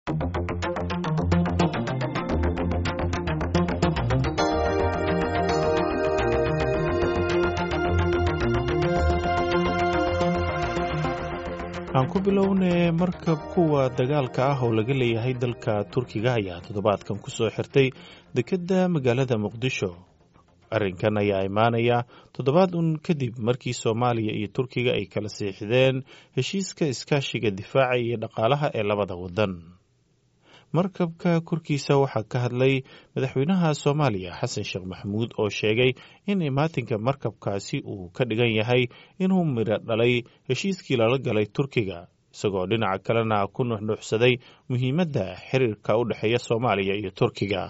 aan ku bilownay markab kuwa dagaalka ah oo laga leeyahay dalka turkiga ayaa toddobaadkan ku soo xirtay dekedda magaalada muqdisho arrinkan ayaa imaanaya toddobaad un kadib markii soomaaliya iyo turkiga ay kala siixdeen heshiiska iskaashiga difaaca iyo dhaqaalaha ee labada waddan markabka korkiisa waxaa ka hadlay madaxweynaha soomaaliya xasan sheekh maxamuud oo sheegay in imaatinka markabkaasi uu ka dhigan yahay inuu midho dhalay heshiiskii lala galay turkiga isagoo dhinaca kalena ku nuxnuuxsaday muhiimadda xiriirka u dhexeeya soomaaliya iyo turkiga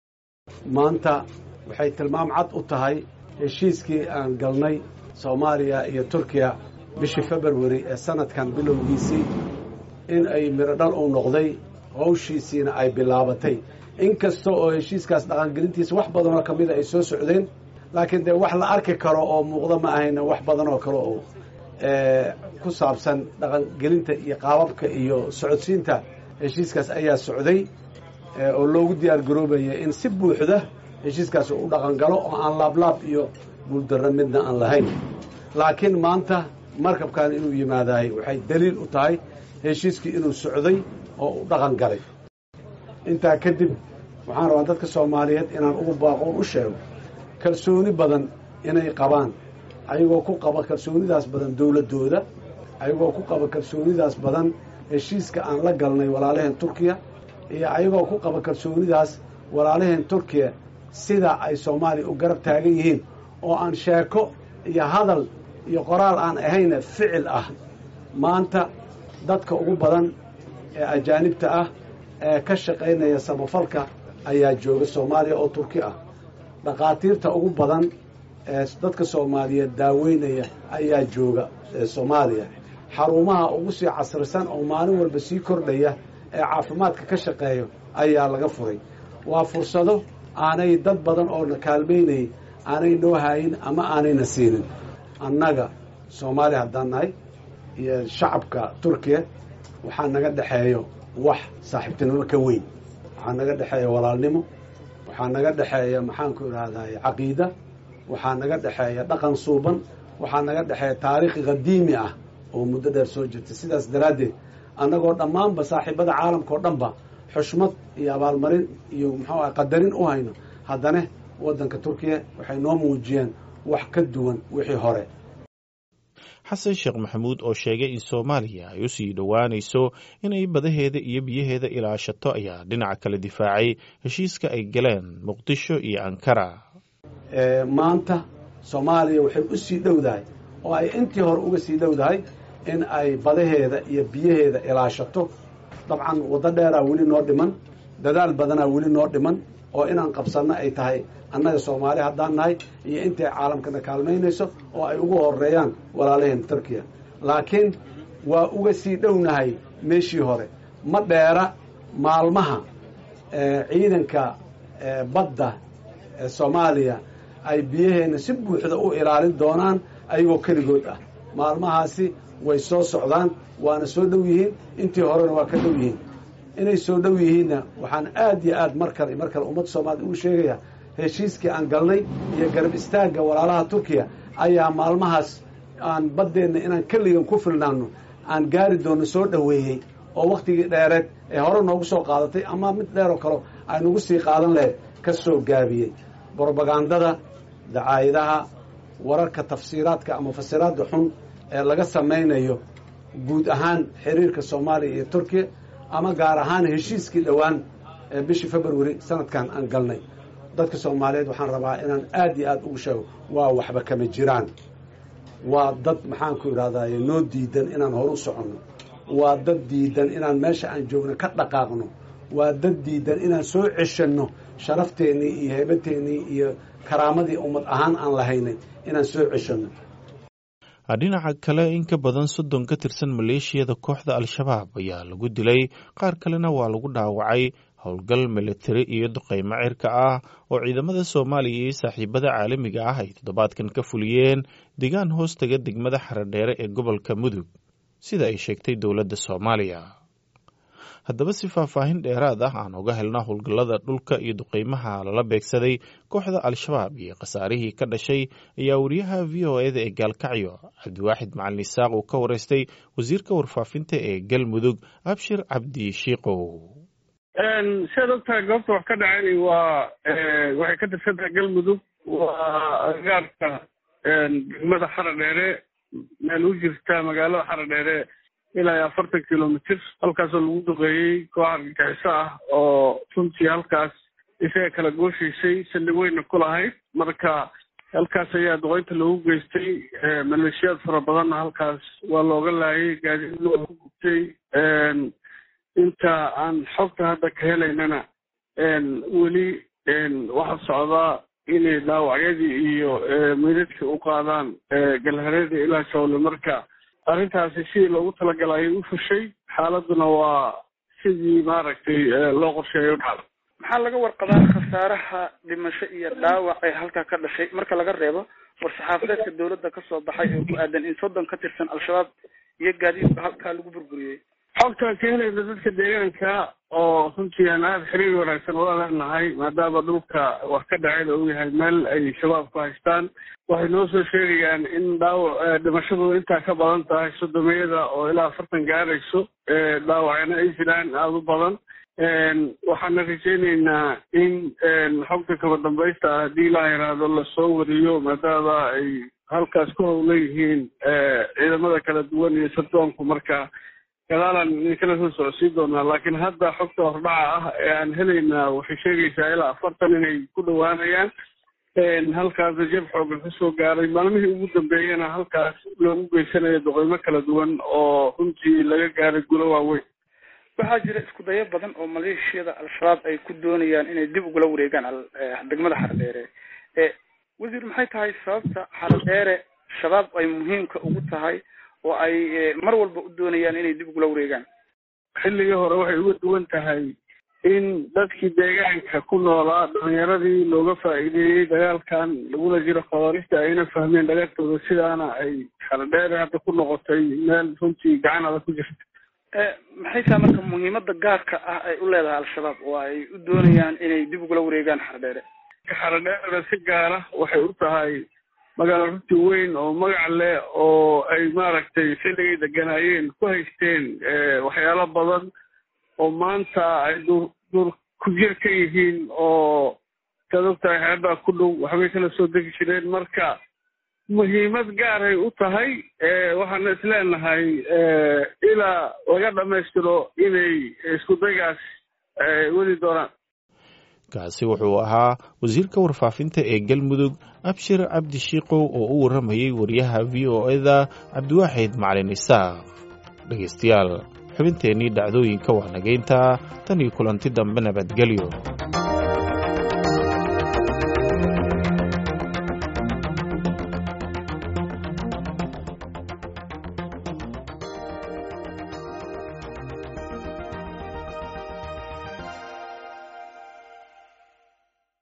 maanta waxay tilmaam cad u tahay heshiiskii aan galnay soomaaliya iyo turkiya bishii februari ee sanadkan bilowgiisii in ay midho dhal uu noqday hawshiisiina ay bilaabatay in kasta oo heshiiskaas dhaqangelintiisa wax badanoo ka mida ay soo socdeen laakiin dee wax la arki karo oo muuqda ma ahayna wax badan oo kale oo ku saabsan dhaqangelinta iyo qaababka iyo socodsiinta heshiiskaas ayaa socday oo loogu diyaar garoobaya in si buuxda heshiiskaas u dhaqangalo oo aan laablaab iyo guuldarro midna aan lahayn laakiin maanta markabkan inuu yimaadahay waxay daliil u tahay heshiiskii inuu socday oo u dhaqan galay intaa kadib waxaan rabaa dadka soomaaliyeed inaan ugu baaqoon u sheego kalsooni badan inay qabaan ayagoo ku qaba kalsoonidaas badan dowladdooda ayagoo ku qaba kalsoonidaas badan heshiiska aan la galnay walaalaheen turkiya iyo ayagoo ku qaba kalsoonidaas walaalaheen turkiya sida ay soomaaliya u garab taagan yihiin oo aan sheeko iyo hadal iyo qoraal aan ahayna ficil ah maanta dadka ugu badan ee ajaanibta ah ee ka shaqaynaya samafalka ayaa jooga soomaaliya oo turki ah dhakhaatiirta ugu badan ee dadka soomaaliyeed daaweynaya ayaa jooga soomaaliya xarumaha ugu sii casrisan oo maalin walba sii kordhaya ee caafimaadka ka shaqeeyo ayaa laga furay waa fursado aanay dad badan oo na kaalmaynayay aanay noo haayin ama aanayna siinin annaga soomaaliya haddaan nahay iyo shacabka turkiya waxaa naga dhexeeyo wax saaxiibtinimo ka weyn waxaa naga dhexeeya walaalnimo waxaa naga dhexeeya maxaanku idhaahday caqiida waxaa naga dhexeeya dhaqan suuban waxaa naga dhexeeya taariikhi qadiimi ah oo muddo dheer soo jirta sidaas daraaddeed annagoo dhammaanba saaxiibada caalamka oo dhanba xushmad iyo abaalmarin iyo muxuu ah qadarin u hayno haddana waddanka turkiya waxay noo muujiyeen wax ka duwan wixii hore xasan sheekh maxamuud oo sheegay in soomaaliya ay u sii dhowaanayso inay badaheeda iyo biyaheeda ilaashato ayaa dhinaca kale difaacay heshiiska ay galeen muqdisho iyo ankara maanta soomaaliya waxay u sii dhowdahay oo ay intii hore uga sii dhowdahay in ay badaheeda iyo biyaheeda ilaashato dabcan waddo dheeraa weli noo dhiman dadaal badanaa weli noo dhiman oo inaan qabsanno ay tahay annaga soomaali haddaan nahay iyo intay caalamkana kaalmaynayso oo ay ugu horeeyaan walaalaheen turkiya laakiin waa uga sii dhownahay meeshii hore ma dheera maalmaha ciidanka badda ee soomaaliya ay biyaheenna si buuxda u ilaalin doonaan ayagoo keligood ah maalmahaasi way soo socdaan waana soo dhow yihiin intii horena waa ka dhow yihiin inay soo dhow yihiinna waxaan aad iyo aad mar kale mar kale ummadda soomaaliyed ugu sheegaya heshiiskii aan galnay iyo garab istaagga walaalaha turkiya ayaa maalmahaas aan baddeenna inaan keligan ku filnaanno aan gaari doonno soo dhoweeyey oo wakhtigii dheereed ee hore noogu soo qaadatay ama mid dheeroo kale ay nagu sii qaadan lahayd ka soo gaabiyey brobagandada dacaayadaha wararka tafsiiraadka ama fasiraadda xun ee laga samaynayo guud ahaan xiriirka soomaaliya iyo turkiya ama gaar ahaan heshiiskii dhowaan ee bishii februari sanadkan aan galnay dadka soomaaliyeed waxaan rabaa inaan aad iyo aad ugu sheego waa waxba kama jiraan waa dad maxaanku idhahdaye noo diidan inaan horu soconno waa dad diidan inaan meesha aan joogno ka dhaqaaqno waa dad diidan inaan soo ceshanno sharafteenii iyo heebateennii iyo karaamadii ummad ahaan aan lahaynay inaan soo ceshanno dhinaca kale in ka badan soddon ka tirsan maleeshiyada kooxda al-shabaab ayaa lagu dilay qaar kalena waa lagu dhaawacay howlgal militari iyo duqaymo cirka ah oo ciidamada soomaaliya iyo saaxiibada caalamiga ah ay toddobaadkan ka fuliyeen deegaan hoostaga degmada xaradheere ee gobolka mudug sida ay sheegtay dowladda soomaaliya haddaba si faahfaahin dheeraad ah aan uga helna howlgallada dhulka iyo duqeymaha lala beegsaday kooxda al-shabaab iyo khasaarihii ka dhashay ayaa wariyaha v o eda ee gaalkacyo cabdiwaaxid macalin isaaq uu ka wareystay wasiirka warfaafinta ee galmudug abshir cabdi shiikow siaad ogtahay goobta wax ka dhaceen waa waxay ka tirsan tahay galmudug waa agaarka degmada xara dheere meel u jirta magaalada xara dheere ilaa iyo afartan kilomitr halkaasoo lagu duqeeyey koox argagixiso ah oo runtii halkaas isaga kala gooshaysay saldhig weyna ku lahayd marka halkaas ayaa duqeynta loogu geystay maleeshiyaad fara badanna halkaas waa looga laayay gaadiidna waa ku gubtay inta aan xogta hadda ka helaynana weli waxaa socdaa inay dhaawacyadii iyo meydadkii u qaadaan galhareeda ilaa jawle marka arrintaasi sidii loogu talagalay ayay u fushay xaaladuna waa sidii maaragtay loo qorsheeyo u dhacda maxaa laga warqabaa khasaaraha dhimasho iyo dhaawac ee halkaa ka dhashay marka laga reebo war-saxaafadeedka dowladda kasoo baxay oo ku aadan in soddon ka tirsan al-shabaab iyo gaadiidka halkaa lagu burburiyey xogtaan ka helayna dadka deegaanka oo runtii aan aada xiriir wanaagsan ula leenahay maadaama dhulka wax ka dhacayda uu yahay meel ay shabaabku haystaan waxay noo soo sheegayaan in dhaawac dhimashadu intaa ka badan tahay sodomiyada oo ilaa afartan gaarayso dhaawacna ay jiraan aada u badan waxaana rajaynaynaa in xogta kaba dambaysta ah haddii ilaa yaraado lasoo wariyo maadaama ay halkaas ku howlan yihiin ciidamada kala duwan iyo sardoonku marka gadaalaan idinkala soo socodsiin doonaa laakiin hadda xogta hordhaca ah ee aan helaynaa waxay sheegaysaa ilaa afartan inay ku dhowaanayaan halkaasna jab xoogan kasoo gaaray maalmihii ugu dambeeyana halkaas loogu geysanayo duqeymo kala duwan oo runtii laga gaaray gulo waaweyn waxaa jira isku dayo badan oo maleeshiyada al-shabaab ay ku doonayaan inay dib ugula wareegaan degmada xaradheere wasiir maxay tahay sababta xaradheere shabaab ay muhiimka ugu tahay oo ay mar walba u doonayaan inay dib ugula wareegaan xilligii hore waxay uga duwan tahay in dadkii deegaanka ku noolaa dhalinyaradii looga faa'iideeyey dagaalkan lagula jiro khawaarista ayna fahmeen dhagartooda sidaana ay xaradheere hadda ku noqotay meel runtii gacan adag ku jirta maxay tahay marka muhiimada gaarka ah ay u leedahay al-shabaab oo ay u doonayaan inay dib ugula wareegaan xaradheere xaradheerena si gaara waxay u tahay magaalo runtii weyn oo magac leh oo ay maaragtay xilligay deganaayeen ku haysteen waxyaalo badan oo maanta ay dur dur ku jir ka yihiin oo saad ogtahay xeebaa ku dhow waxbay kala soo degi jireen marka muhiimad gaaray u tahay waxaana isleenahay ilaa laga dhammaystiro inay isku daygaas weli doonaan kaasi wuxuu ahaa wasiirka warfaafinta ee galmudug abshir cabdi shiikow oo u warramayey wariyaha v o eda cabdiwaaxid macalin isaaq dhegaystayaal xubinteennii dhacdooyinka waa nageynta tan iyo kulanti dambe nabadgelyo